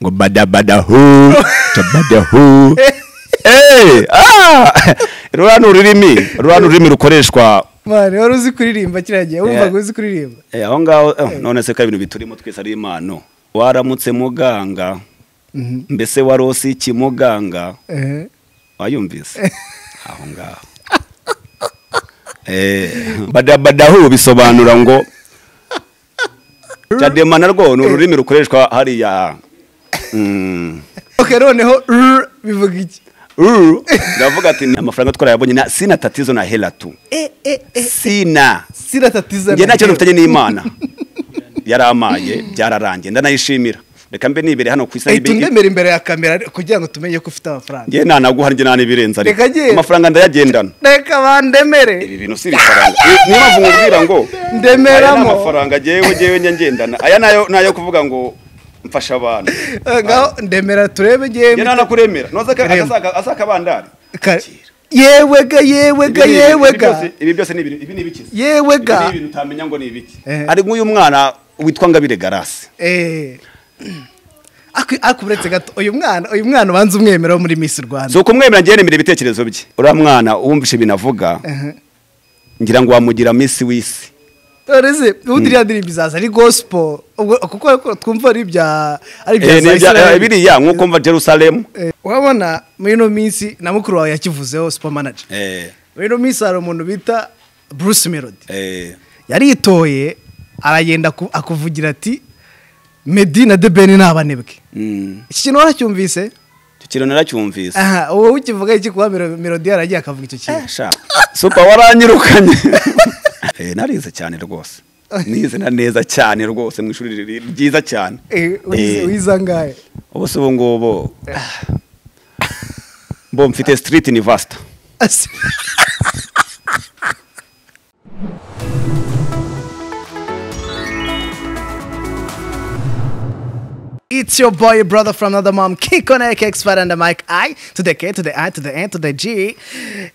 ngo badabadahu tabadahu Hey, ah! ruriya ni ururimi ruriya ni ururimi rukoreshwa mani wari uzi kuririmba kiriya gihe wumvaga Yeah. uzi kuririmba Eh, aho ngaho eh, none se ko ari ibintu biturimo twese ari impano waramutse muganga mbese warose iki muganga Ehe. wayumvise aho ngaho Eh, badabadahu bisobanura ngo cadema narwo ni ururimi rukoreshwa hariya Mm. ok noneho rr bivuga iki Uru, ndavuga ati ni amafaranga twarayabonye na sina tatizo na hela tu e e e sina siratatiza njye nta kibazo mfitanye n'imana yaramaye byararangiye ndanayishimira reka mbe nibere hano ku isi Ahita n'ibi- undemera imbere ya kamera kugira ngo tumenye ko ufite amafaranga njye nanaguha njye nanibirenza ariko Reka genda. amafaranga ndayagendana reka bandemere ibi bintu si ibifaranga niyo mpamvu nkubwira ngo aya ni Ndemeramo. amafaranga jewe jewe njya ngendana aya nayo nayo kuvuga ngo mfasha abantu Eh, ngaho ndemera turebe njye yewe nanakuremera noza Rema. asakabandari Ka- yewega yewega yewega ibi byose ni ibintu- ibi ni ibikiza Ibi yewega ni ibintu utamenya ngo ni ibiki Eh. ari nk'uyu mwana witwa ngabire garasi Eh. Aku- ariko uretse gato uyu mwana uyu mwana ubanza umwemera wo muri Miss Rwanda si ukumwemera njyewe nemera ibitekerezo bye uriya mwana wumvise ibintu avuga Ehe. ngira ngo wamugira misi w'isi Ureze ubundi iriya ndirimbo izaza ari gospel ubwo kuko twumva ari ibya ari Eh, ni ibya- eh, Israel. biriya nk'uko mva jerusalemu Eh, urabona muri ino minsi na mukuru wawe yakivuzeho super manager Eh, muri ino minsi hari umuntu bita Bruce Melody eh, yaritoye aragenda aku- akuvugira ati Meddy na The Ben ni abanebwe mm. iki kintu waracyumvise icyo kintu naracyumvise aha uwo ukivuga iki kuba Melo- Melody yaragiye akavuga icyo kintu Eh, sha. supa waranyirukanye Eh, narize cyane rwose nize na neza cyane rwose mu ishuri riri- ryiza cyane Eh, Eh. wize- wize angahe ubu si ubu ngubu bo mfite street university Ase- It's your boy, your brother from another mom, King on Expert and the mic I to the K to the I to the N to the G.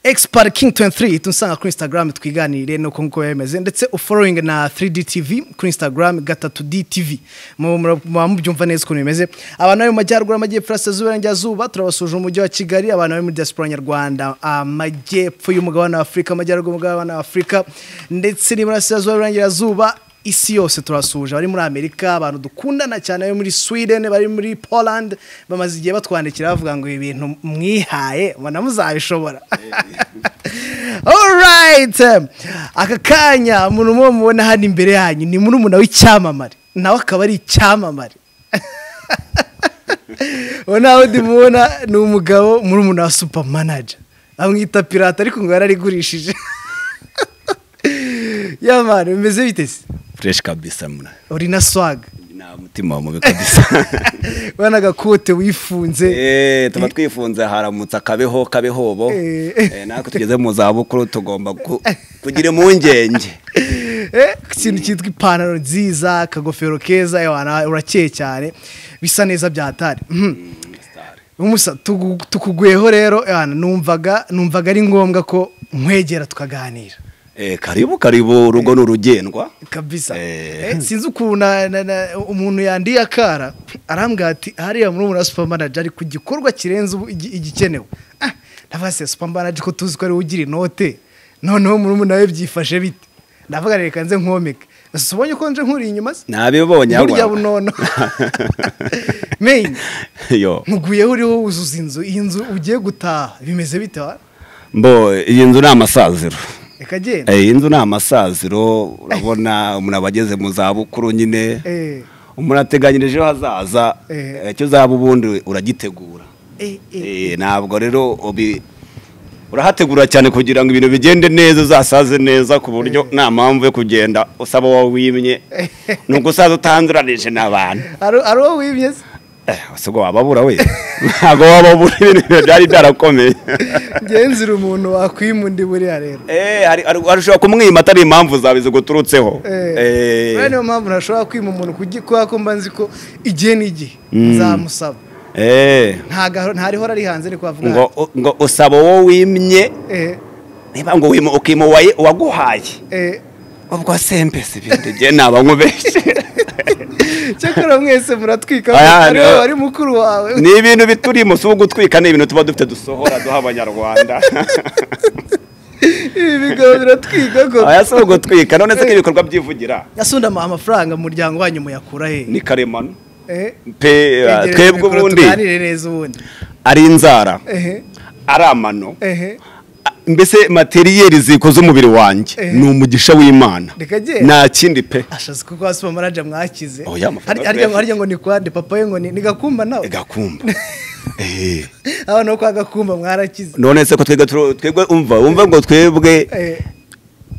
Expert King 23 tunsanga ku Instagram twiganire nuko nkuko yemeze ndetse ufollowing na 3D TV ku Instagram gatatu DTV. Mu mu- muba mubyumva neza ukuntu bimeze. Abantu bari mu majyaruguru amajyepfo y'Iburasirazuba n'Iburengerazuba turabasuje umujyi wa Kigali abantu bari muri diaspora nyarwanda amajyepfo y'umugabane wa Afurika amajyaruguru y'umugabane wa Afurika ndetse n'iburasirazuba n'Iburengerazuba isi yose turasuje bari muri amerika abantu dukundana cyane bari muri sweden bari muri poland bamaze igihe batwandikira bavuga ngo ibi bintu mwihaye mbona muzabishobora alright aka kanya umuntu umwe mubona hano imbere yanyu ni muri umuntu w'icyamamare nawe akaba ari icyamamare uwo nawe undi mubona ni umugabo muri umuntu wa super manager amwita pirata ariko ngo yararigurishije yamana bimeze bitese fresh kabisa mna uri na swaga nta mutima wa mubi kabisa urabona agakote wifunze Eh, tuba twifunze haramutse akabeho kabehobo Eh. Eh, natwe tugeze mu zabukuru tugomba ku- kugira impungenge Eh, ikintu cyitwa ipantaro nziza akagofero keza yawana urakeye cyane bisa neza byatari umusa tugu- tukugweho rero yawana numvaga numvaga ari ngombwa ko nkwegera tukaganira Eh, karibu karibu urugo ni urugendwa kabisa Eh. Eh, sinzi ukuntu na- na- na- umuntu yandiye akara arambwira ati hariya muri umura super manager ari ku gikorwa kirenze ubu- igi- igikenewe ah ndavuga se super manager ko tuzi ko ari we ugira inote noneho murumuna we byifashe bite ndavuga reka nze nkomeke ese ubonye ko nje nkuri inyuma se nabibonye burya ahubwo. bunono menya yo nkuguyeho uriho wuzuza inzu iyi nzu ugiye gutaha bimeze bite wa mbo iyi nzu ni amasaziro reka genda Eh, iyi nzu ni amasaziro urabona umuntu aba ageze mu zabukuru nyine Eh, umuntu ateganyirije ejo hazaza Eh. eh, icyo uzaba ubundi uragitegura eh, eh. Eh, ntabwo rero ubi- urahategura cyane kugira ngo ibintu bigende neza uzasaze neza ku buryo nta mpamvu yo kugenda usaba wowe wimye ni ugusaza utanduranije n'abantu hari hari uwo wibye se Eh, ese ubwo wababura we ntabwo wababura ibintu byari byarakomeye ngenzira umuntu wakwima undi buriya rero Eh, hari- hari- ushobora kumwima atari impamvu zawe ziguturutseho Eh, rero niyo mpamvu ntashobora kwima umuntu kugi- kubera ko mba nzi ko igihe n'igihe nzamusaba eh, Ntaga- ntarihora ari hanze ni kubavuga ngo ngo usaba uwo wimye eh, niba ngo wima ukima uwaye- uwaguhaye eh, ubwo sempesi bindi njye naba nkubeshye cyakora mwese muratwika Aya, ari wowe no. wari mukuru wawe ni ibintu biturimo si ugutwika ni ibintu tuba dufite dusohora duha abanyarwanda ibi bigabo biratwika ko aya si ugutwika none se nk'ibikorwa byivugira yasundama amafaranga mu muryango wanyu muyakura he ni karemano Eh, pe egera twebwe mikoro ubundi tuganire neza ubundi ari inzara ehe ari amano ehe a- mbese materiyeri zikoze umubiri wanjye Eh. ni umugisha w'imana Reka genda. nta kindi pe ashazi kuko hasi umamaraja mwakize Oya, amafaranga Harya- harya ngo- tuyafite. harya ngo ni kwande papa we ngo ni ni gakumba nawe gakumba Eh. abana bo kwa gakumba mwarakize none se ko twebwe turo- twebwe umva umva ngo twebwe Eh,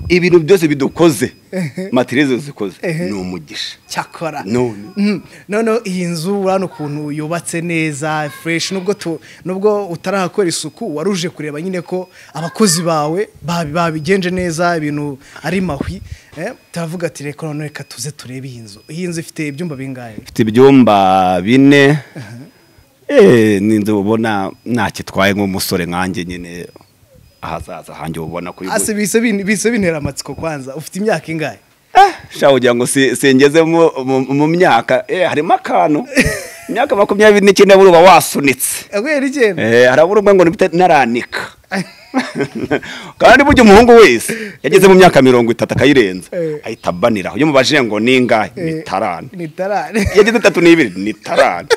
ibintu byose bidukoze Ehe. materiyeri zikoze Ehe. ni umugisha cyakora None. Mhm. noneho iyi nzu urabona ukuntu yubatse neza fureshi nubwo tu- nubwo utarahakora isuku wari uje kureba nyine ko abakozi bawe babi- babigenje neza ibintu ari mahwi eh, turavuga ati reka noneho reka tuze turebe iyi nzu iyi nzu ifite ibyumba bingahe ifite ibyumba bine Eh, ni inzu ubona ntakitwaye nk'umusore nkanjye nyine ahazaza hanjye ubona ko Ase bise bin- bise bintera amatsiko kwanza ufite imyaka ingahe shaho kugira ngo si- singeze mu- mu- mu myaka Eh, harimo akantu imyaka makumyabiri n'icyenda buri uba wasunitse Agwera icyenda Eh, harabura umwe ngo nibite naranika kandi burya umuhungu wese yageze mu myaka mirongo itatu akayirenza Eh. ahita abaniraho iyo mubajije ngo ni ingahe ni tarani ni tarani yageze itatu n'ibiri ni tarani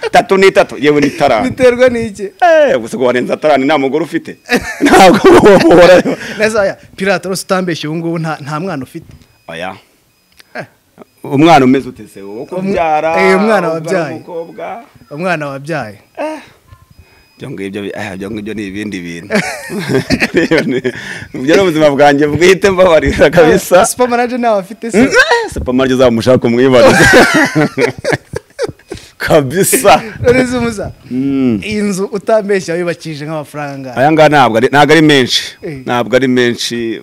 itatu n'itatu yewe ni tarani biterwa n'iki Eh, gusa ngo warenza tarani nta mugore ufite ntabwo wohorayo neza oya pirata rwose utambeshye ubu ngubu nta nta mwana ufite oya Eh. umwana umeze ute se wo kubyara Eh, umwana ubyara wabyaye. umukobwa umwana wabyaye ibyo ngibyo bi- ah, ibyo ngibyo ni ibindi bintu ibyo ni ubuzima bwanjye bwite mbabarira kabisa supamanaje nawe afite se supamarge uzaba umushaka umwibarize kabisa none se umusa iyi nzu utambeshye wayubakishije nk'amafaranga angahe? aya ngaya ntabwo ari ntabwo ari menshi Eh. ntabwo ari menshi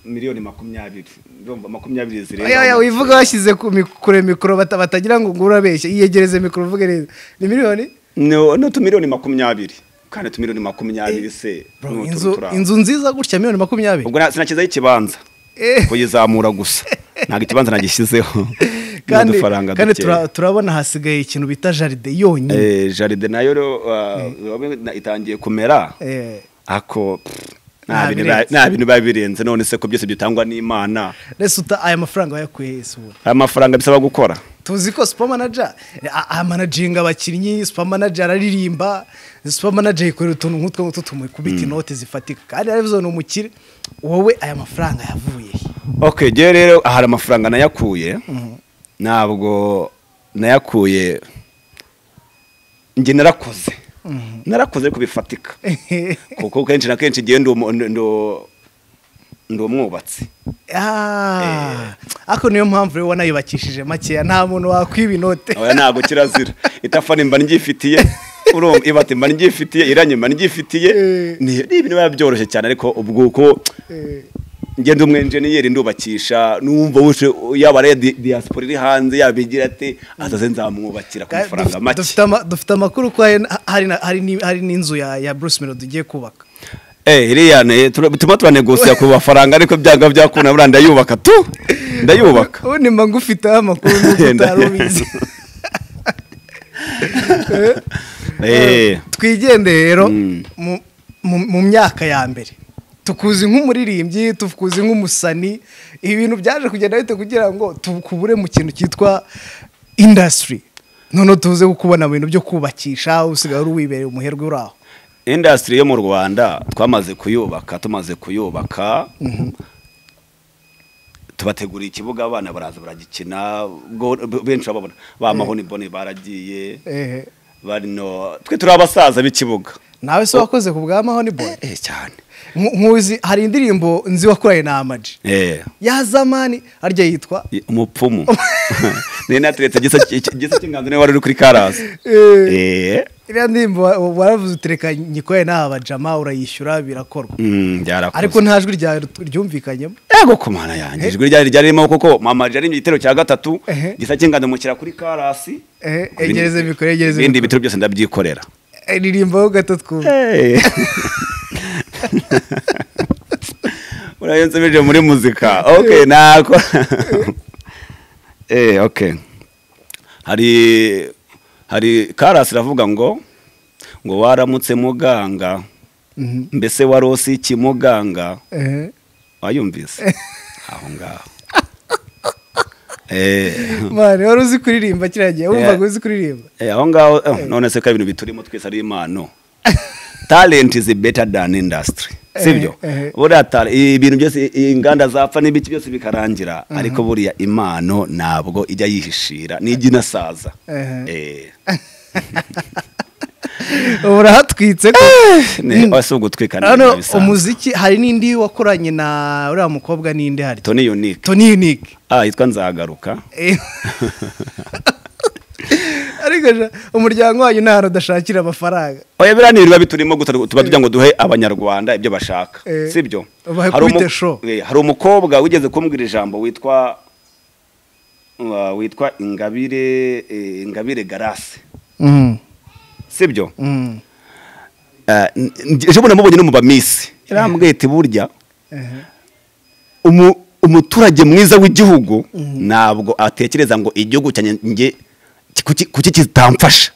miliyoni makumyabiri ndumva makumyabiri oya oya zirenga wivuga washyize ku mi- kure mikoro bata- batagira ngo ngo urabeshye iyegereze mikoro uvuge neza ni miliyoni No, no tumiliyoni makumyabiri kandi tumiliyoni makumyabiri se Bro, ni utu inzu turanga. inzu nziza gutya miliyoni makumyabiri ubwo nta- sinakizaho ikibanza Eh. kuyizamura gusa ntabwo ikibanza nagishyizeho kandi n'udufaranga kandi dukeya tura- turabona hasigaye ikintu bita jaride yonyine Eh, jaride nayo rero, uh, bamwe na- itangiye kumera Eh. ako pff, Nta nta bintu biba- birenze. nta bintu biba birenze none se ko byose bitangwa n'imana rese uta aya mafaranga wayakuye he se ubu aya mafaranga bisaba gukora tuzi ko supamanaja amanajinga abakinnyi supamanaja araririmba supamanaja yikorera utuntu nk'utwo ngutwo tumukubita inoti zifatika kandi arizo ni umukire wowe aya mafaranga yavuye he? ok njyewe rero hari amafaranga nayakuye ntabwo nayakuye njye narakoze narakoze ariko bifatika kuko kenshi na kenshi igihe ndi umu- ndi- ndi- ndi umwubatsi Ah, ariko niyo mpamvu rero wanayubakishije makeya nta muntu wakwiba inote oya ntabwo kirazira itafari mba ryifitiye urumva ibati mba ryifitiye irangi mba ryifitiye Eh. ni ni ibintu biba byoroshye cyane ariko ubwo uko Eh, ngenda umwenjeniyeri ndubakisha numva wuje yaba ari di- diaspora iri hanze yabigira ati azaze nzamwubakira ku kandi mafaranga dufite- make dufite ama- dufite amakuru ko hari na- hari na- hari ni- hari n'inzu ya ya bruce melody ugiye kubaka Eh, iriya ne tuma turanegosiya ku mafaranga ariko byanga byakuna buriya ndayubaka tu ndayubaka ubundi mba ngufiteho amakuru n'uko Yenda- utari ubizi Eh, twigende rero mu- mu- mu myaka ya mbere tukuzi nk'umuririmbyi tukuzi nk'umusani ibintu byaje kugenda bite kugira ngo tukubure mu kintu cyitwa indasitiri noneho tuze kukubona mu bintu byo kubakisha usigaye uri wibereye umuherwe uri aho indasitiri yo mu rwanda twamaze kuyubaka tumaze kuyubaka tubateguriye ikibuga abana baraza baragikina ubwo benshi babona ba mahoniboni baragiye Ehe. barino twe turi abasaza b'ikibuga nawe se wakoze ku bwa mahoni boy eh cyane Nku- nkuzi hari indirimbo nzi wakoranye na amaji eh ya zamani harya yitwa umupfumu nari nateretse igisa igisa cy'inganzo niwe wari uri kuri karasi Eh. eh iriya ndirimbo wa- wa- waravuze uti reka nyikorane n'abajama urayishyura birakorwa mm, byarakozwe ariko nta jwi ryawe ryumvikanyemo yego ku mana yanjye ijwi ryari ryari ririmo kuko mama ryari mu gitero cya gatatu Ehe. gisa cy'ingano mukira kuri karasi Ehe, egereze mikoro, egereze ibindi mikoro. bitaro byose ndabyikorera Eh, ririmbaho gato twumve Eh. uriya iyo nsubije muri muzika ok ntabwo eh ok hari hari karasi iravuga ngo ngo waramutse muganga mbese warose iki muganga ehe wayumvise aho ngaho eh mani wari uzi kuririmba kiriya gihe wumvaga uzi kuririmba Eh, aho ngaho eh, none se ko ari ibintu biturimo twese ari impano talent is better than industry sibyo eh. buriya ta- ibintu byose i- inganda zapfa n'ibiki byose bikarangira ariko buriya impano ntabwo ijya yihishira n'ijya inasaza Ehe. Eh. ubu urahatwitse ko Ne- ese ugutwika ni hano ibintu bisanzwe. umuziki hari n'indi wakoranye na uriya mukobwa n'indi hari Tony Unique toni yunike ah yitwa nzagaruka ariko ja, umuryango wanyu nta hantu udashakira amafaranga oya biriya ni ibiba biturimo gusa tuba tugira ngo duhe abanyarwanda ibyo bashaka Eh. sibyo Ubahe Hari kubita umu- show. eh, hari umukobwa wigeze kumbwira ijambo witwa uh, witwa ingabire eh, ingabire garase sibyo Mm. Eh, n- n- ejo bundi namubonye no mu bamisi yarambwiye ati burya Ehe. umu- umuturage mwiza w'igihugu ntabwo atekereza ngo igihugu cyanjye njye ki- kuki kuki kitamfasha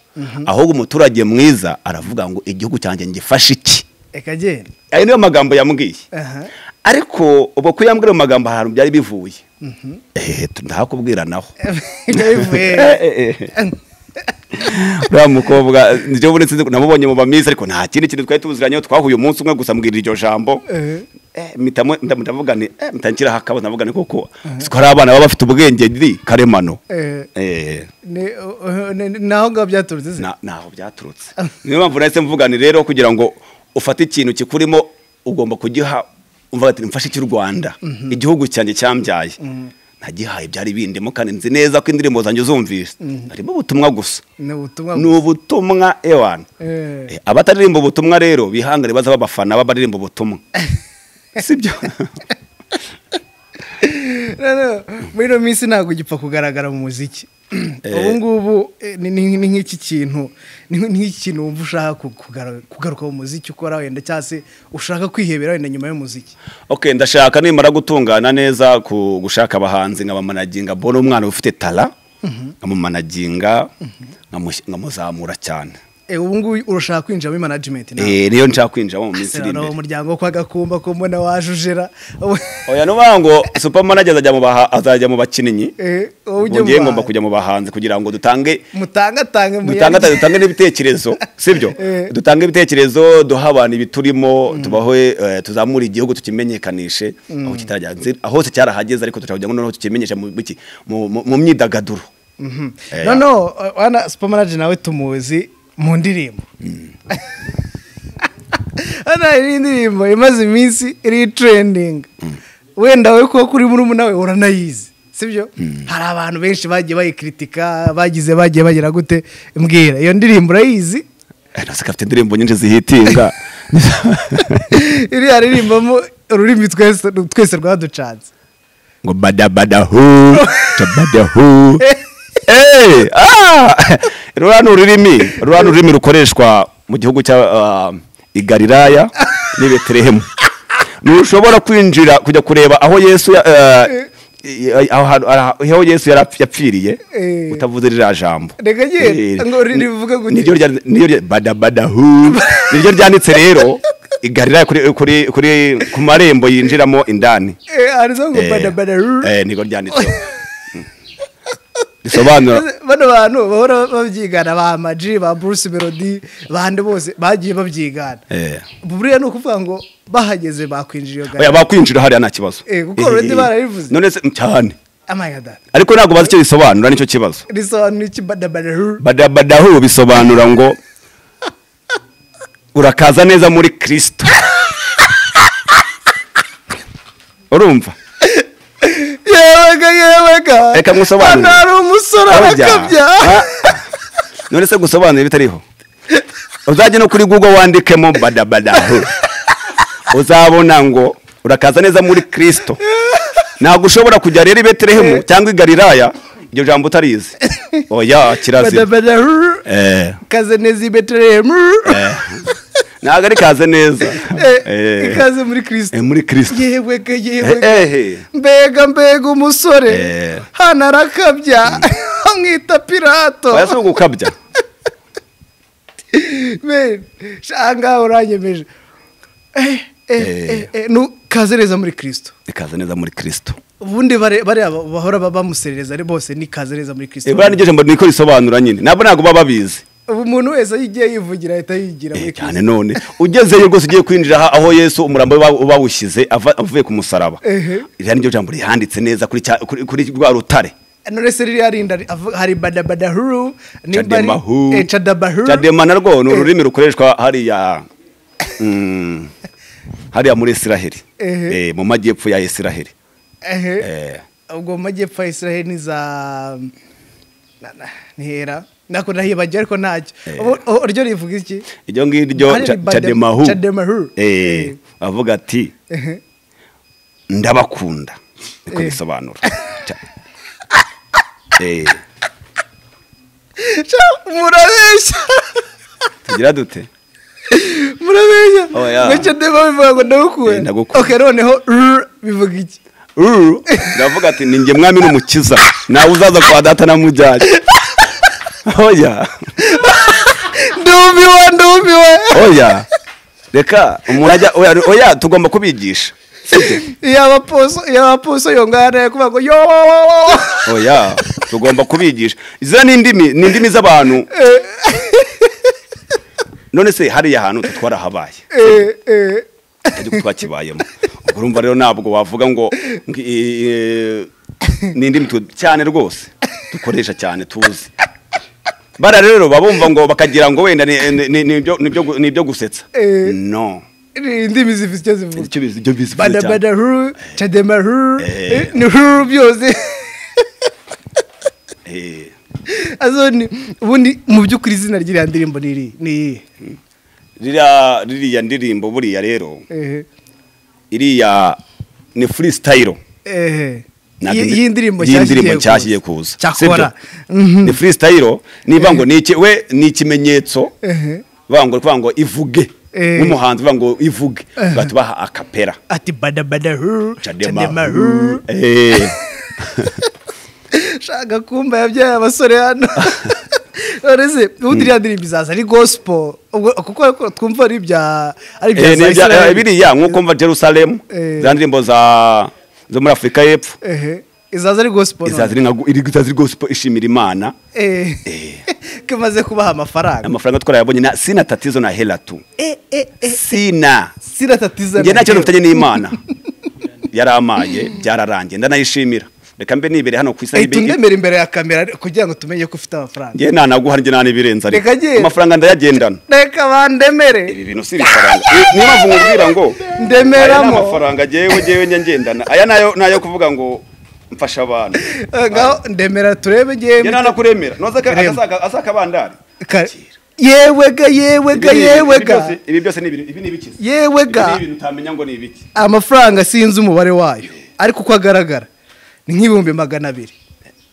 ahubwo umuturage mwiza aravuga ngo igihugu cyanjye ngifashe iki reka genda ayo niyo magambo yambwiye Aha. ariko ubwo ko yambwira ayo magambo ahantu byari bivuye ehe tu- ndahakubwira naho Ibyo bivuye Eh, eh, eh. uriya mukobwa nibyo ubonetse namubonye mu bamizi ariko nta kindi kintu twari tubuziranyeho twahuye umunsi umwe gusa mbwira iryo jambo Eh. Eh, mpita mu- nda- ndavuga nti eh, mpita nshyiraho akabo ndavuga ni koko siko hari abana baba bafite ubwenge ndi karemano Eh, Eh, ni- uh, uh, ni- ni aho ngaho byaturutse se na- ntaho byaturutse niyo mpamvu nahise mvuga ni rero kugira ngo ufate ikintu kikurimo ugomba kugiha umva ati mfashe icy'u rwanda igihugu cyanjye cyambyaye nagihaye byari bindimo kandi nzi neza ko indirimbo zanjye uzumvise harimo ubutumwa gusa ni ubutumwa ni ubutumwa ewana Eh. Eh, abataririmba ubutumwa rero bihangane baza babafana babaririmba ubutumwa sibyo No, no, muri ino minsi ntabwo ugipfa kugaragara mu muziki ubu ngubu eh, ni ni- ni nk'iki kintu ni ni nk'iki kintu wumva ushaka ku- kugara- kugaruka mu muziki ukora wenda cyangwa se ushaka kwihebera wenda nyuma y'umuziki ok ndashaka nimara gutungana neza ku gushaka abahanzi nkabamanaginga mbona umwana ufite tara nkamumanaginga nkamush- nkamuzamura cyane Eh, ubu ngubu urashaka kwinjira muri management ntabwo? Eh, niyo nshaka kwinjiramo mu minsi Ese iri noneho imbere umuryango wo kwa gakumba ko mbona wajujera oya nuvuga ngo supermanager azajya mu baha- azajya mu bakinnyi Eh, wowe ujye mu ubwo ngewe ngomba bahanzi. kujya mu bahanzi kugira ngo dutange mutangatange mu dutange yandi. dutange n'ibitekerezo sibyo Eh. dutange ibitekerezo duha abantu ibiturimo tubaho eh, tuzamure igihugu tukimenyekanishe aho kitarajya nzi- hose cyarahageze ariko turashaka kugira ngo noneho tukimenyeshe mu biki? mu mu- mu myidagaduro Eh, no no uh, wana supermanager nawe tumuzi mu ndirimbo hano hari indirimbo imaze iminsi iri trending wenda we kuko kuri muri nawe uranayizi sibyo hari abantu benshi bagiye bayikritika bagize bagiye bagira gute mbwira iyo ndirimbo urayizi eh, nasi kafite indirimbo nyinshi zihitinga iriya ririmbamo ururimi twese twese rwaducanze ngo badabadahu tabadahu Eh, ah! ruriya ni ururimi ruriya ni ururimi rukoreshwa mu gihugu cya ah, i Galilaya n'i betelehemu ntushobora kwinjira kujya kureba aho yesu ya- eh, eh, aho hantu- aho yesu yari apf- yapfiriye Eh. utavuze ririya jambo Reka Eh, nyine, ngo rivuga gute? niryo rya- niryo rya- badabadahu niryo ryanditse rero i Galilaya kuri- kuri- kuri- ku marembo yinjiramo indani Eh, handitseho ngo Eh, badabada eh, niko ryanditseho Mm. risobanura bano bantu bahora babyigana ba maji ba bruce melody bandi bose bagiye babyigana Eh. buriya ni ukuvuga ngo bahageze bakwinjira iyo oya gare bakwinjira hariya nta kibazo Eh, kuko already barabivuze. none se cyane amayada ariko ntabwo bazi icyo bisobanura nicyo kibazo risobanura iki badabada badabadahu bisobanura ngo urakaza neza muri kristo urumva yewega yewega Reka musobanure. hano hari umusore Harya. arakabya Ah, ah. none se gusobanura ibitariho uzajya no kuri google wandikemo badabadahu uzabona ngo urakaza neza muri kristo ntabwo ushobora kujya rero i betelehemu cyangwa i galilaya iryo jambo utarizi oya kirazira badabada Eh, kaze neza i betelehemu eh. ntabwo ari kaze neza Eh, Eh, ikaze muri kirisito eh, muri kirisito yewe ga yewe Eh, ga. eh, mbega mbega umusore Eh. hano arakabya amwita pirato oya si ugukabya Men, sha- ngaho uranyemeje Eh, eh, Eh. eh, eh, nu- kaze neza muri kirisito ikaze neza muri kirisito ubundi bare- bariya ba- bahora ba- bamuserereza ari bose ni kaze neza muri kirisito ibura n'iryo jambo niko risobanura nyine ntabwo ntabwo baba babizi ubu umuntu wese iyo igiye yivugira ahita yigira muri Eh, cyane kirisito none ugezeyo rwose ugiye kwinjira aha- aho yesu umurambo we ba- bawushyize ava- avuye ku musaraba Ehe. iriya niryo jambo rihanditse neza kuri cya- kuri- kuri rwa rutare none se ririya rinda ri- avu- hari badabadahuru Chademahu. cadabahuru cadema narwo ni ururimi rukoreshwa hariya mm, hariya muri isiraheli Ehe. Eh, mu majyepfo ya isiraheli Eh. ubwo mu majyepfo ya israel ni za na- na- ntera nako ndahibajya ariko ntacyo Ubu- ubu ryo rivuga iki iryo ngiryo Hari ca- badem- cademahu cademahu. Eh, Eh. avuga ati Ehe. ndabakunda niko Eh. bisobanura Ca- Eh, Sha, murabeshya tugira dute murabeshya Oh, yeah. ngo cadema bivuga ngo ndagukuye Eh, ndagukuye. okay noneho r bivuga iki Uru, ndavuga ati ni njye mwami n'umukiza nawe uzaza kwa data namujyanye oya ndumiwe ndumiwe oya reka umuntu ajya oya, oya tugomba kubigisha yaba poso yaba poso yongana kuvuga ngo yo wo, wo, wo. oya tugomba kubigisha izo ni indimi ni indimi z'abantu none se hariya hantu twe twarahabaye Eh, eh. ariko twakibayemo ubwo urumva rero ntabwo wavuga ngo ngi- eh, ni indimi tu- cyane rwose dukoresha cyane tuzi bara rero babumva ngo bakagira ngo wenda ni- ni- ni- ni ibyo- ni ibyo gu- ni ibyo gusetsa Eh. no Ni indimi zifite icyo zivuga icyo bizi ibyo bizi bize cyane. badabadahuru cademahuru Eh. eh, ni huru byose Eh, azo ni ubundi mu by'ukuri izina ry'iriya ndirimbo ni iri ni iri ririya ririya ndirimbo buriya rero ehe iriya ni freestyle ehe Ntabwo Iyi- indi- iyi ndirimbo iyi ndirimbo nshyashya nshyashya igiye kuza cyakora sibyo? ni freestyle niba ngo ni iki we ni ikimenyetso Ehe. bavuga ngo bavuga ngo ivuge Eh. nk'umuhanzi bavuga ngo ivuge bahita baha akapera ati badabadahuru Chadema. cademahuru Eh, shaka kumba yabyaye abasore hano uretse ubundi iriya ndirimbo izaza ari gospel ubwo kuko ariko twumva ari ibya ari eh, ni ibya- Israel. eh, biriya nk'uko mva Jerusalem Eh. za ndirimbo za zo muri Afurika y'Epfo ehe izaza ari gospel none. izaza iri nka gu- iri- izaza iri gospel ishimira Imana eh kimaze kubaha amafaranga amafaranga twarayabonye na- sina tatizo na hela tu eh eh eh sina siratatiza njye nta kibazo mfitanye n'imana yaramaye byararangiye ndanayishimira reka mbe nibere hano ku isi eh nayibi- tundemera imbere ya kamera kugira ngo tumenye ko ufite amafaranga njye nanaguha njye nanibirenza Reka ariko njye- amafaranga ndayagendana reka bandemere ibi bintu si ibifaranga Ni- niyo mpamvu nkubwira ngo Ndemeramo. aya ni amafaranga jewe jewe njya ngendana aya nayo nayo kuvuga ngo mfasha abantu Eh, ngaho ndemera turebe njye njye nanakuremera noza Rem. asakabandari Ka- yewega yewega yewega ibi byose ni ibintu ibi ni ibikiza yewega Ibi ni ibintu utamenya ngo ni ibiki amafaranga sinzi umubare wayo ariko uko agaragara ni nk'ibihumbi magana abiri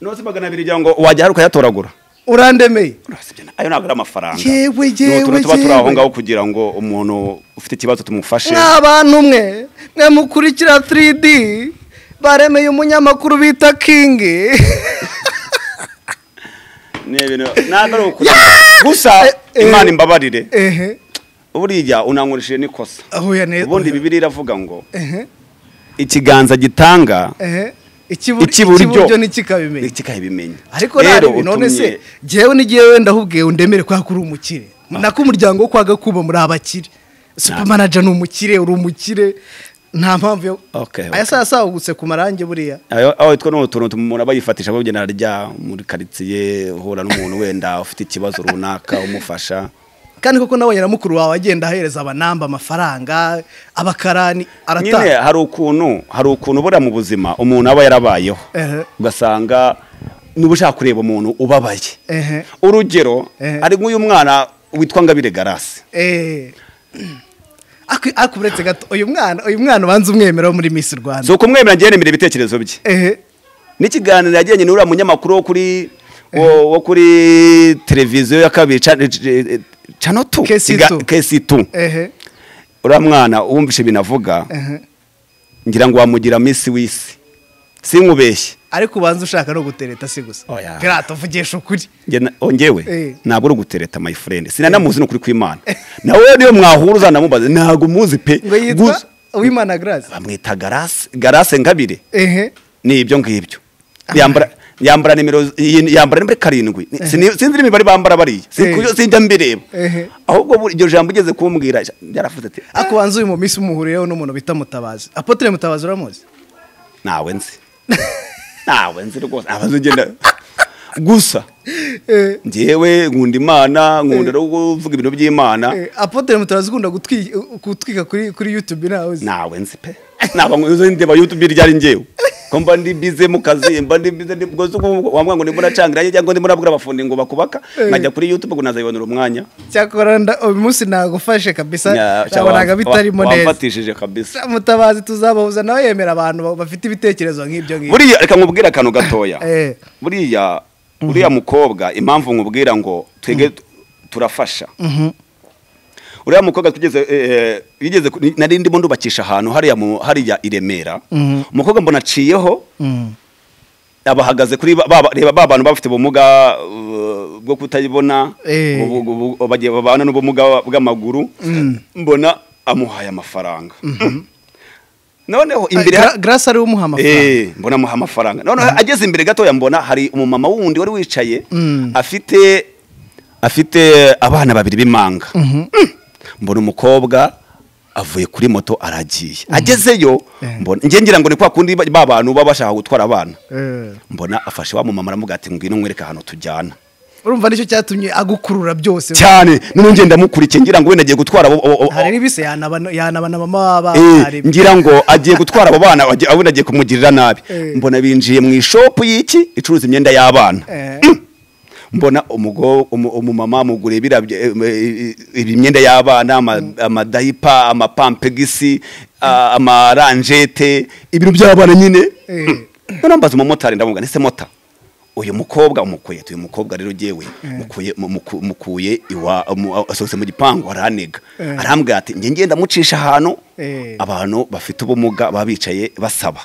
noza magana abiri gira ngo wajya hari ukayatoragura urandemeye Urasibye na- ayo ntabwo ari amafaranga Yewe, Ni yewe, utuntu tuba turi yewe. aho ngaho kugira ngo umuntu ufite ikibazo tumufashe mwa bantu mwe mwe mukurikira 3d baremeye umunyamakuru bita kingi Ni ibintu- ntabwo ari ukuri gusa imana imbabarire ehe buriya unankurishije n'ikosa ahuya neza ubundi bibiri iravuga ngo ehe ikiganza gitanga ehe ikibur- Ikiburyo. ikiburyo ntikikabimenya kikabimenya ariko nari ibi none se jyewe n'igihe wenda ahubwiye undemere kubera ko uri umukire nako umuryango wo kwa gakuba muri abakire supermanager ni umukire uri umukire nta mpamvu yo Okay, okay. aya saa yasagutse ku marangi buriya aho twe ni utuntu umuntu aba yifatisha bagena arya muri karitsiye uhura n'umuntu wenda ufite ikibazo runaka umufasha kandi koko nabonye na mukuru wawe agenda ahereza abanamba amafaranga abakarani nyine arataha hari ukuntu hari ukuntu buriya mu buzima umuntu aba yarabayeho Ehe. ugasanga niba ushaka kureba umuntu ubabaye ehe urugero Ehe. ari nk'uyu mwana witwa ngabire garasi ehe Aku- ariko uretse gato uyu mwana uyu mwana ubanza umwemera wo muri miss rwanda si ukumwemera ngewe nemera ibitekerezo bye ehe n'ikiganiro yagiranye n'uriya munyamakuru wo kuri wo, wo kuri televiziyo ya kabiri ca- eh, eh, cano tu Kesi Iga- tu. kesi tu ehe uriya mwana uwumvishe ibintu avuga ehe ngira ngo wamugira misi w'isi sinkubeshye ariko ubanza ushaka no gutereta si gusa Oya. pirata uvugisha ukuri Nge na- o, njyewe Eh. ntabwo uri ugutereta my friend sinanamuzi ni ukuri kw'imana nawe niyo mwahura uzanamubaze ntabwo umuzi pe ngo yitwa Gusa- uwimana grace bamwita garase garase ngabire ehe ni ibyo ngibyo yambara yambara nimero iyi- yambara nimero karindwi Ni- sini- sinzi n'imibare bambara bariya Eh. Sinkuyo- sinjya mbireba Ehe. ahubwo buri- iryo jambo ugeze kumbwira yaravuze ati "Ah, ariko ubanza uyu mu minsi umuhuriyeho n'umuntu bita mutabazi apotre mutabazi uramuzi ntawe nzi ntawe nzi rwose ntawe nzi ugenda gusa Eh, njyewe nkunda imana nkunda no kuvuga ibintu by'imana eh, apotre mutabazi ukunda gutwi- gutwika kuri kuri youtube ntawe uzi nawe nzi pe ntabwo nzi ndeba youtube ryari njyewe ko mba ndi bize mu kazi mba ndi bize ndi bwoze wambwa ngo ndimo nacangira cyangwa ndimo nabwira abafundi ngo bakubaka Eh. nkajya kuri youtube ngo nazayibonera umwanya cyakora nda- uyu munsi nagufashe kabisa Nya- cya- nabonaga wa- bitarimo wa- neza wamfatishije kabisa mutabazi tuzabahuza nawe yemera abantu ba- bafite ibitekerezo nk'ibyo ngibyo buriya reka nkubwire akantu gatoya Eh. buriya uriya mukobwa impamvu nkubwira ngo twege tu- turafasha uriya mukobwa tugeze eh, yigeze ku- nari ndimo ndubakisha ahantu hariya mu- hariya i Remera Mhm. umukobwa mbona aciyeho Mm. abahagaze kuri ba- ba- reba ba bantu bafite ubumuga uh, bwo kutabibona Eh. ubu- ubu- ubu- bagiye babana n'ubumuga bw'amaguru mbona amuhaye amafaranga noneho imbere ha- Gra- grace ariwe umuha amafaranga Eh, mbona amuha amafaranga noneho ageze imbere gatoya mbona hari umumama wundi wari wicaye Mm. afite afite abana babiri b'impanga Mm. mbona umukobwa avuye kuri moto aragiye agezeyo Eh. mbona njye ngira ngo ni kwa kundi ba ba bantu baba bashaka gutwara abana Eh. mbona afashe wa mumama aramuga ati ngwino nkwereke ahantu tujyana urumva nicyo cyatumye agukurura byose cyane noneho ngenda mukurikiye ngira ngo wenda agiye gutwara abo- abo- abo- hari n'ibise yanaba yanaba na mama Eh, w'abana ngira ngo agiye gutwara abo bana agiye- abona agiye kumugirira nabi Eh. mbona binjiye mu ishopu y'iki icuruza imyenda y'abana Eh. mbona umugo umu- umumama mugure bira bye- em, eh, ibi imyenda y'abana ama- amadayipa amapampegisi a- amaranjete ibintu by'abana nyine Eh. noneho mbaza umumotari ndamubwira ndetse mota uyu mukobwa umukuye uyu mukobwa rero jyewe mukuye mu- muku- mukuye iwa mu- asohotse mu gipangu araniga Eh. arambwira ati njye ngenda mucisha ahantu Eh. abantu bafite ubumuga baba bicaye basaba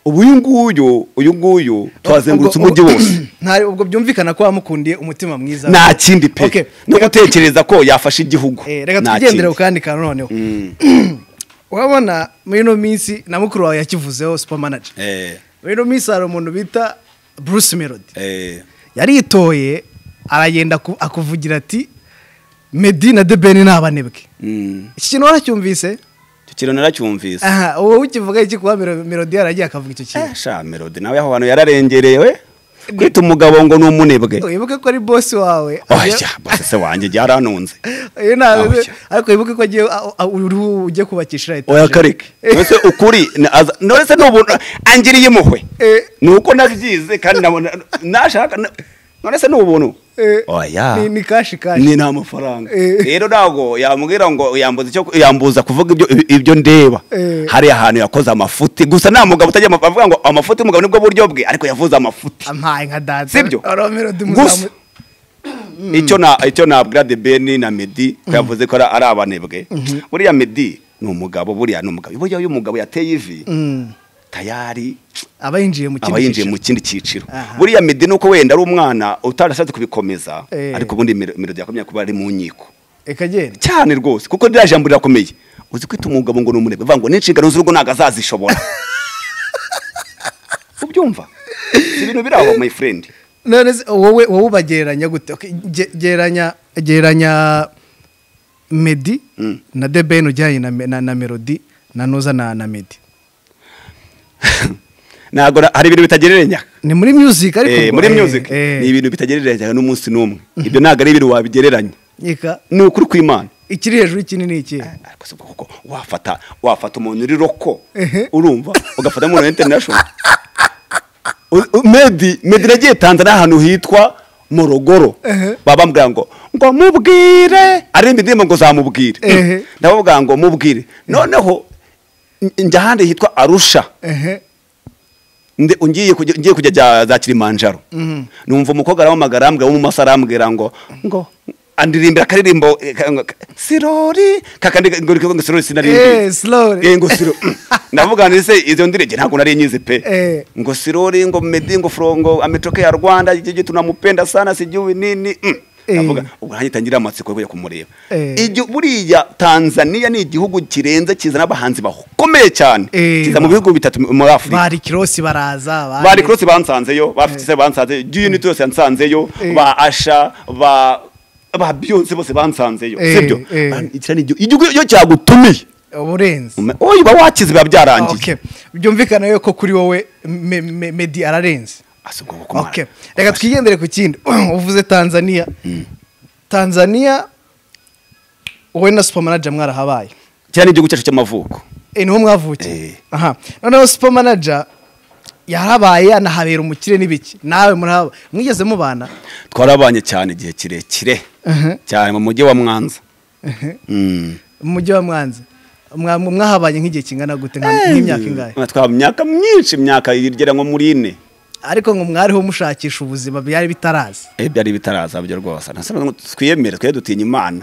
ubu uyu nguyu uyu nguyu twazengurutse Ubwo- umujyi wose Ntari ubwo byumvikana ko wamukundiye umutima mwiza nta kindi Okay. pe no gutekereza ko yafasha igihugu Eh, reka Nta tugendere ku kindi. kandi kantu noneho urabona muri ino minsi na mukuru wawe yakivuzeho super manager Eh, muri ino minsi hari umuntu bita bruce melody eh, yaritoye aragenda aku- akuvugira ati medi na the ben ni abanebwe mm. iki kintu waracyumvise icyo kintu naracyumvise aha uwo ukivuga iki kuba Melo- melody yaragiye akavuga icyo kintu Eh, sha melody nawe aho hantu yararengerewe kwita umugabo ngo ni umunebwe wibuke ko ari bosi wawe oya bose se wanjye byaranunze Iyo ntabwo- Oya. ariko wibuke ko agiye a- a- uruhu ujye kubakisha etaje oya kareke ndetse ukuri na- aza- ndetse ni ubuntu angiriye impuhwe Eh. ni uko nabyize kandi nabona nashaka na- none se ni ubuntu Eh, oya ni- ni kashi kashi ni nta mafaranga Eh. rero ntabwo yambwira ngo yambuza icyo yambuza kuvuga ibyo ibyo ndeba Eh. hari ahantu yakoze amafuti gusa nta mugabo utajya amafu- avuga ngo amafuti y'umugabo nibwo buryo bwe ariko yavuze amafuti ampaye nka data sibyo Oro Melody gusa muzamu- icyo na icyo nabwira de beni na medi ko yavuze ko ari- ari abanebwe buriya medi ni umugabo buriya ni umugabo buriya iyo umugabo yateye ivi Mm. tayari aba yinjiye mu kindi aba yinjiye mu cyiciro. kindi cyiciro Aha. buriya medi ni uko wenda ari umwana utarashatse kubikomeza Eh. ariko ubundi Melo- melodi yakomeye kuba ari mu nkiko reka genda cyane rwose kuko rya jambo rirakomeye uzi kwita umugabo ngo ni umunebwe bivuga ngo n'inshingano z'urugo ntabwo azazishobora ubyumva si ibintu biri aho my friend none se wowe wowe ubagereranya gute Okay, ge- gereranya gereranya medi Mm. na the ben ujyanye na, me- na, na melody na nuza na, na medi ntabwo na- hari ibintu bitagereranya ni muri music ariko Eh, ubwo, muri eh, music eh. ni ibintu bitagereranya n'umunsi n'umwe ibyo ntabwo ari ibintu wabigereranya Nyika, ni ukuri kw'imana ikiri hejuru y'ikindi ni iki ariko si ubwo kuko wafata wafata umuntu uri roko Ehe. urumva ugafata n'umuntu wa international U- u- medi medi nagiye tanzania ahantu hitwa morogoro Ehe. baba bambwira ngo ngo mubwire aririmba indirimbo ngo zamubwire Ehe. ndababwira ngo mubwire noneho n- njya ahandi hitwa arusha ehe Nde- ngiye kujya ngiye kujya za- za kilimanjaro numva umukobwa arampamagara arambwira wo mu maso arambwira ngo ngo andirimbira akaririmbo eh, ka- ka- sirori kakandi ngo ngo- ngo sirori Eh, sinarimbi slowly. Eh, ngo siro ndavuga nti se izo ndirege ntabwo nari nyizi pe Eh. ngo sirori ngo medi ngo frongo ametoke ya Rwanda jiji tunamupenda sana sijui nini mm. Eh. ndavuga ubwo nanjye tangira amatsiko yo kujya kumureba Eh. Igi- buriya Tanzania ni igihugu kirenze kizana abahanzi bakomeye cyane Eh. kiza mu bihugu bitatu muri Afurika bari kirosi baraza bari- bari kurose bansanzeyo ba fitise bansanzeyo unit yose yansanzeyo Eh. ba asha ba ba beyonce bose bansanzeyo Eh, sibyo eh. Man, iki ni igihugu- igihugu iyo cyagutumiye uburenze uyu uba wakize biba byarangiye Okay. byumvikana yuko kuri wowe me- me- medi ararenze Asa ubwo kumara. Okay. reka twigendere ku kindi uvuze tanzania tanzania wowe na supermanager mwarahabaye kiriya ni igihugu cyacu cy'amavuko Eh, niho mwavukiye Eh. aha noneho supermanager yarabaye anahabera umukire n'ibiki nawe murahaba mwigeze mubana twarabanye cyane igihe kirekire Aha. cyane mu mujyi wa mwanza Ehe. Mm. mu mujyi wa mwanza Mwa- mwahabanye nk'igihe kingana gute nka- nk'imyaka ingahe twaba imyaka myinshi imyaka igera nko muri ine ariko ngo mwariho mushakisha ubuzima byari bitaraza Eh, byari bitaraza byo rwose ntasaba ngo twiyemere twe dutinya imana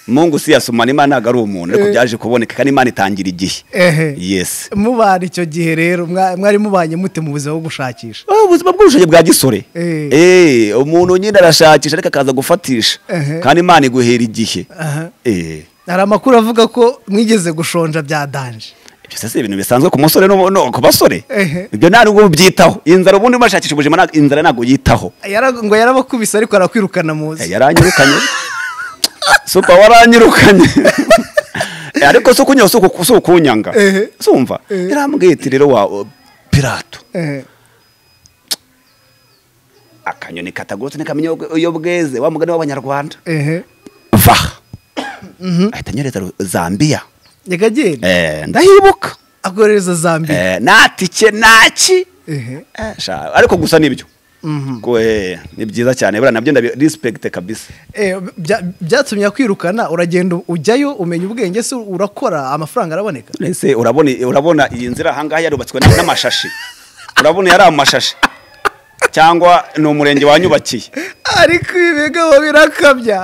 mungu si yasomana imana ntabwo ari umuntu ariko Eh. byaje kuboneka kandi imana itangira igihe Ehe. yes mubana icyo gihe rero mwa- mwari mubanye mute mu buzima bwo gushakisha Ah, ubuzima bw'ubushobozi bwa gisore Eh. Eh, umuntu nyine arashakisha ariko akaza gufatisha Ehe. kandi imana iguhera igihe Aha. Eh, hari amakuru avuga ko mwigeze gushonja bya danje ibyo se si ibintu bisanzwe ku musore no no- ku basore Ehe. ibyo nta nubwo byitaho inzara ubundi bashakisha ubuzima nta- inzara ntabwo yitaho Yara- ngo yarabakubise ariko arakwirukana Eh, muzi yaranyirukanye supa waranyirukanye Eh, ariko si ukunyanga si uku- si ukunyanga Ehe. sumva Ehe. yarambwiye iti rero wa uh, pirato Ehe. akanyoni katagurutse ntikamenya ubwe- iyo bweze wa mugani w'abanyarwanda Ehe. va ahita anyereza ru- zambia nyakagenda Eh, ndahibuka akohereza zambia Eh, nta tike naki Ehe. Eh, sha- ariko gusa nibyo Mhm. Ko, eh, ni byiza cyane buriya nabyo ndabirespekite kabisa Eh, bya- byatumye akwirukana uragenda ujyayo umenya ubwenge se urakora amafaranga araboneka ese urabona urabona iyi nzira ahangaha yarubatswe na- n'amashashi urabona yari amashashi cyangwa ni umurenge wanyubakiye ariko ibi bigabo birakabya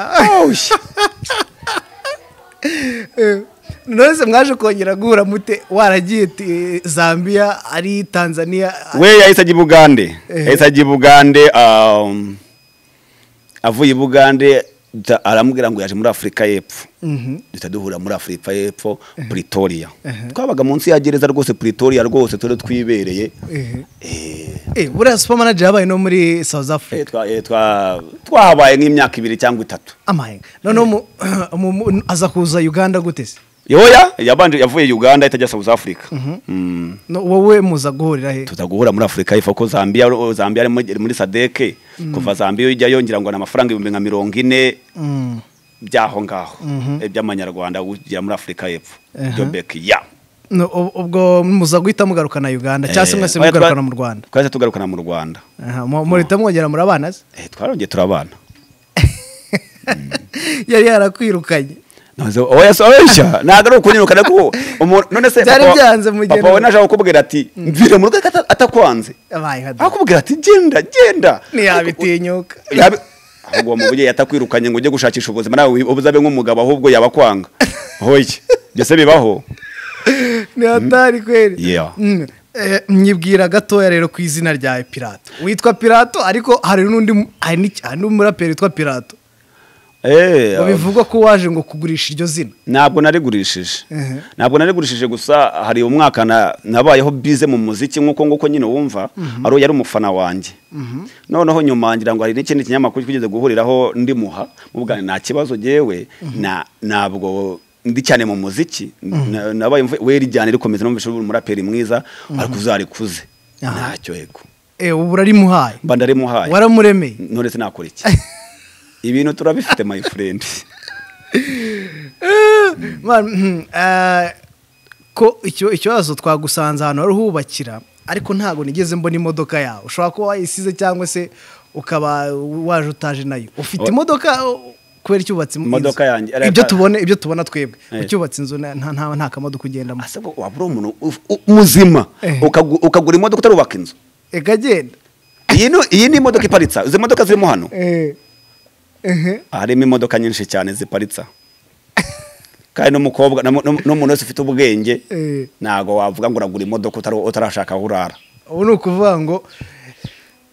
Eh, none se mwaje kongera guhura mute waragiye ti- zambia ari tanzania we yahise ajya i bugande Eh. yahise ajya i bugande um, avuye i bugande duhita- aramubwira ngo yaje muri afurika y'epfo duhita duhura muri afurika y'epfo pretoria twabaga munsi ya gereza rwose pretoria rwose turi twibereye Eh, Eh, eh, buriya supermanager yabaye no muri south africa eh, twa- eh, twa- twahabaye nk'imyaka ibiri cyangwa itatu amaye noneho mu- mu- mu- aza kuza uganda gute se yoya yabanje yavuye uganda itajya south africa Mm. No, wowe muza guhurira he tuza guhura muri afurika y'epfo ko zambia zambia ari muri- muri sadeke kuva zambia ujyayo ngira ngo ni amafaranga ibihumbi nka mirongo ine Mm. by'aho ngaho by'amanyarwanda ugera muri afurika y'epfo jobek ya No, ub- ubwo muza guhita mugarukana uganda cyangwa se Eh, mwese oya, mugarukana twa- mu rwanda twahise tugarukana mu rwanda Aha, mu- muhita mwongera muri abana se Eh, twarongeye turabana yari yarakwirukanye Nahoze- oya so- oya ntabwo ari ukunyirukana ko umuntu none se Byari papa wa- byanze mugeni. papa we nashaka kukubwira ati mvire mu rugo ata- atakwanze abaye nka akubwira ati genda genda ntiyabitinyuka Yabe- ahubwo uwo mubyeyi atakwirukanye ngo ujye gushakisha ubuzima nawe wi- uzabe nk'umugabo ahubwo yabakwanga hoye byose bibaho ni hatari kweri Yeah. Mm. Eh, nyibwira gatoya rero ku izina rya pirato witwa pirato ariko hari n'undi mu- hari n'iki- hari n'umuraperi witwa pirato Eh, ngo bivugwa ko waje ngo kugurisha iryo zina ntabwo narigurishije Ehe. ntabwo narigurishije gusa hari umwaka na- nabayeho bize mu muziki nk'uko nguko nyine wumva ari yari umufana wanjye noneho nyuma ngira ngo hari n'ikindi kinyamakuru twigeze guhuriraho ndimuha mubwane nta kibazo gewe na- ntabwo ndi cyane mu muziki Na- nabaye mvu- weri ryane rikomeza numvise uri umuraperi mwiza ariko uzarikuze Aha. ntacyo yego Eh, ubu urarimuhaye mba ndarimuhaye waramuremeye none se nakora iki ibintu turabifite my friend Man, mhm, eh, ko icyo ikibazo twagusanze ahantu wari uhubakira ariko ntabwo nigeze mbona imodoka yawe ushobora kuba wayisize cyangwa se ukaba waje utaje nayo ufite Oya. imodoka o- kubera icyo wubatse inzu. Imodoka yanjye, ariko- ibyo tubona ibyo tubona twebwe Eh. ucyubatse inzu nta nta nta- nta kamodoka ugendamo asabwa wabura umuntu uf- u- muzima Eh. ukagu- ukagura imodoka utarubaka inzu reka genda iyi ni iyi ni imodoka iparitse izi modoka zirimo hano harimo imodoka nyinshi cyane ziparitsa kandi n'umukobwa n'umuntu wese ufite ubwenge Eh. ntabwo wavuga ngo uragura imodoka utari- utarashaka aho urara ubu ni ukuvuga ngo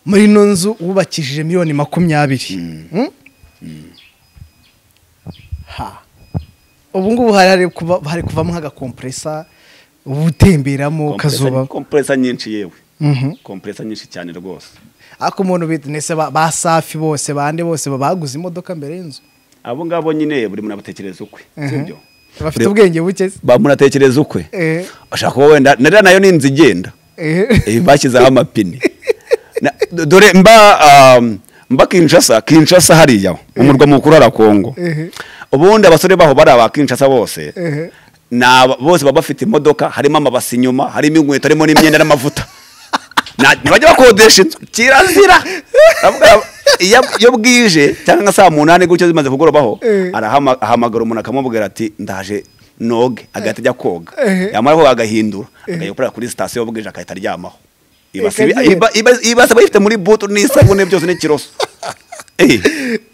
muri ino nzu wubakishije miliyoni makumyabiri Mm? Ha. ubu ngubu hari hari kuva- hari kuvamo nk'agakompresa uba Compressor- utemberamo ukazuba compressor nyinshi yewe Mhm. kompresa nyinshi cyane rwose ariko umuntu bitinese ba ba safi bose bande bose baba baguze imodoka mbere y'inzu abo ngabo nyine buri muntu abatekereza ukwe sibyo bafite ubwenge buke se. ba muntu atekereza ukwe Eh, ashaka kuba wenda na ririya nayo ni inzu igenda eh. Eh, bashyizeho amapine Na- do- dore mba um, mba kinshasa kinshasa hariya umurwa mukuru wa kongo Ehe. ubundi abasore baho bari aba kinshasa bose Ehe. ni aba- bose baba bafite imodoka harimo amabasi inyuma harimo inkweto harimo n'imyenda n'amavuta Na- ntibajya bakodesha inzu kirazira Ndavuga, iyo iyo bwije cyangwa nka saa munani gutyo zimaze kugorobaho Eh. arahama- ahamagara umuntu akamubwira ati ndaje noge agahita ajya koga Ehe. yamara koga agahindura akajya gukorera kuri sitasiyo bwije agahita aryamaho ibase iba- Ikagenda. iba- iba- ibase aba yifite muri butu n'isabune byose n'ikiroso Eh,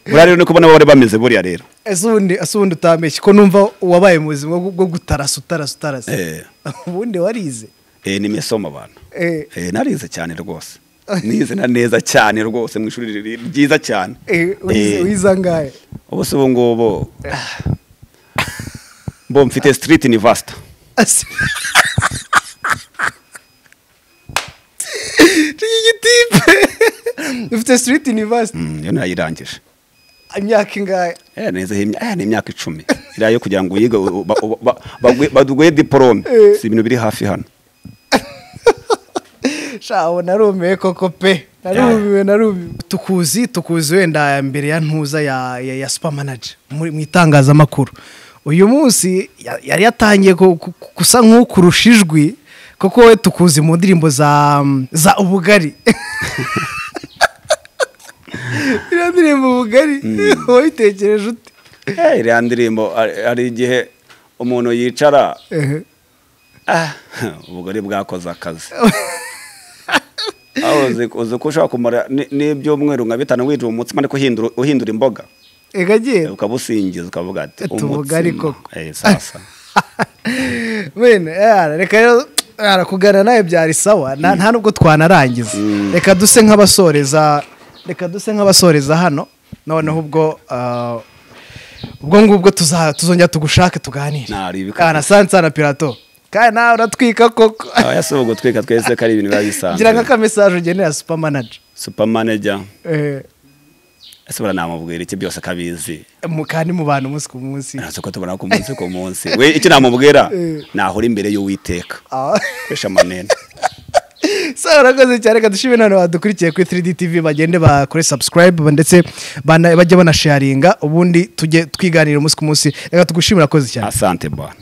buriya rero ni kubona bari bameze buriya rero ese ubundi ese ubundi utambeshye ko numva wabaye mu buzima bwo- bwo gutarasa utarasa utarasa Eh. ubundi warize Eh, ni misomo abantu Eh. Eh, narize cyane rwose nize na neza cyane rwose mu ishuri riri- ryiza cyane Eh, wize- Eh, wize angahe ubu se ubu ngubu mbo mfite street university Ase- Iki gitipe ufite street university Mm, iyo nayirangije imyaka ingahe Eh, nizeho imya- eh, ni imyaka icumi iriya yo kugira ngo uyige u- ba- u- ba- bagwe- baduguhe diporome Eh. si ibintu biri hafi hano shaho narumiwe koko pe narumiwe narumiwe tukuzi tukuzi wenda mbere ya ntuza ya ya, ya super manager muri mu itangazamakuru uyu munsi ya- yari yatangiye ku- ku- ku- gusa nk'ukurusha ijwi kuko we tukuzi mu ndirimbo za za ubugari iriya ndirimbo ubugari wabitekereje ute Eh, iriya ndirimbo hari- hari igihe umuntu yicara Ehe. Ah, ubugari bwakoze akazi aho uzi uzi ko ushobora kumara ni- n'ibyumweru nka bitanu winjira umutsima ariko uhindura uhindura imboga egagera ukabusingiza ukavuga ati Ati, ubugari umutsima. koko. Eh, sasa Bene, yara, reka rero yara, kuganira nawe byari sawa nta nta nubwo twanarangiza reka duse nk'abasoreza reka duse nk'abasoreza hano noneho ubwo ah, ubwo ngubwo tuza- tuzongera tugushake tuganire Nah, hari ibika- kana sansana pirato kandi nawe uratwika koko aba yasaba gutwika twese ko ari ibintu biba gira bisanzwe nk'akamesaje ugenera supamanaja supamanaja ese baranamubwira iki byose kabizi kandi mu bantu umunsi ku munsi ntabwo ko tubona ku munsi ku munsi we icyo namubwira Eh. nahora imbere y'uwiteka Ah. koresha amanene sawa urakoze cyane reka dushime none badukurikiye kuri 3D TV bagende bakore subscribe ndetse bana- bajye banasharinga ubundi tujye twiganira umunsi ku munsi reka tugushimira urakoze cyane asante bwana